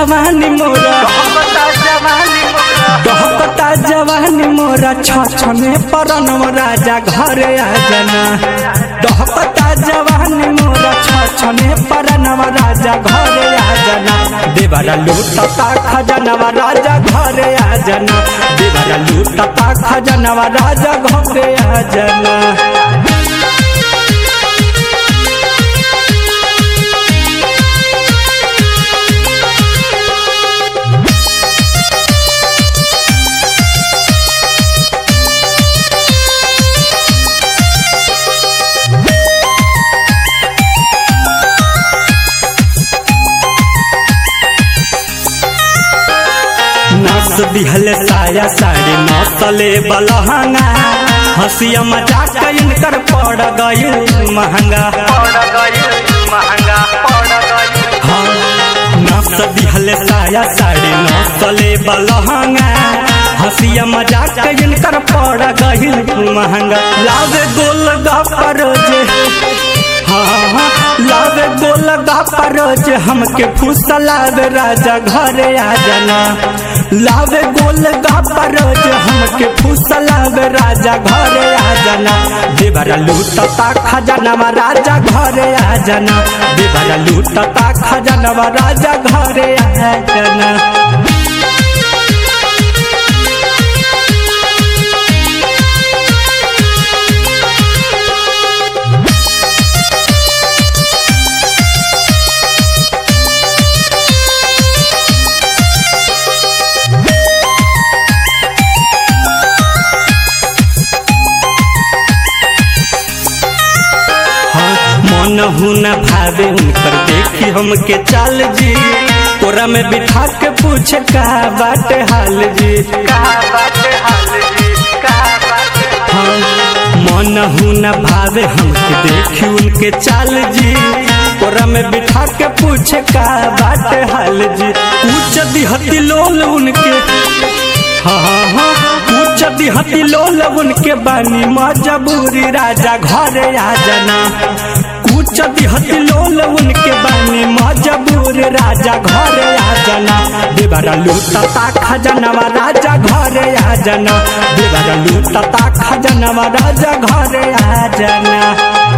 जवानी मोरा दहकता जवानी मोरा छछने परनम राजा घरे आ जाना दहकता जवानी मोरा छछने परनम राजा घरे आ जाना देवरा लूटता खजनवा राजा घरे आ जाना देवरा लूटता खजनवा राजा घरे आ जाना नाच दिहल साया साड़ी नौसले बलहंगा हंसिया मजाक इनकर पड़ गई महंगा हाँ नाच दिहल साया साड़ी नौसले बलहंगा हंसिया मजाक इनकर पड़ गई महंगा लावे गोल गपर जे हाँ हाँ लावे गोल गपर जे हमके फुसलावे राजा घरे आ जाना लावे गोल गपर जे हमके फुसलावे राजा घरे आ जाना देवरा लूटता खजानवा राजा घरे आ जाना देवरा लूटता खजानवा राजा घरे आ जाना हाँ, मन हुन भावे उनकर देखी हमके चाल जी कोरा में बिठा के पूछे का बाटे हाल जी हाँ, मन हुन भावे हमके देखी उनके चाल जी कोरा में बिठा के पूछे का बाटे हाल जी ऊंच दिहती लोल उनके हाँ हाँ हाँ ऊंच दिहती लोल उनके बानी मजबूरी राजा घरे आ जाना ऊंच दिहती लोल उनके बानी मजबूर राजा घरे आ जाना देवरा लूटता खजनवा राजा घरे आ जाना देवरा लूटता खजनवा राजा घरे आ जाना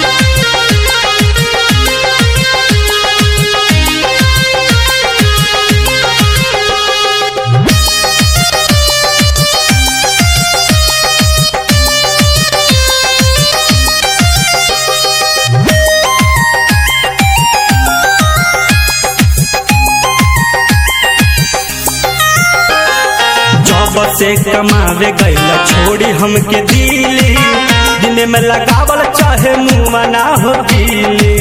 जब से कमावे गईल छोड़ी हमके दिली दिन में लगावल चाहे मुँह ना हो दिली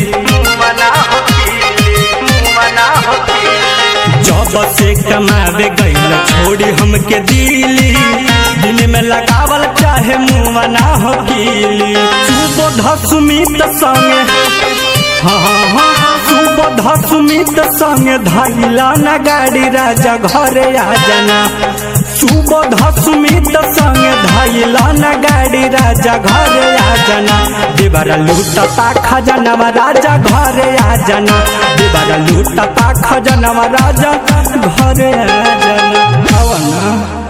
जब से कमावे गईल छोड़ी हमके दिली दिन में लगावल चाहे मुँह ना हो दिली सुबोध सुमित संगे हाँ हाँ हाँ सुबोध सुमित संगे धैला न गाड़ी राजा घरे आ जाना सुबोध सुमित संगे धैला न गाड़ी राजा घरे आ जाना देवरा लूटता खजनवा राजा घरे आ जाना देवरा लूटता खजनवा राजा घरे आ जाना हवा ना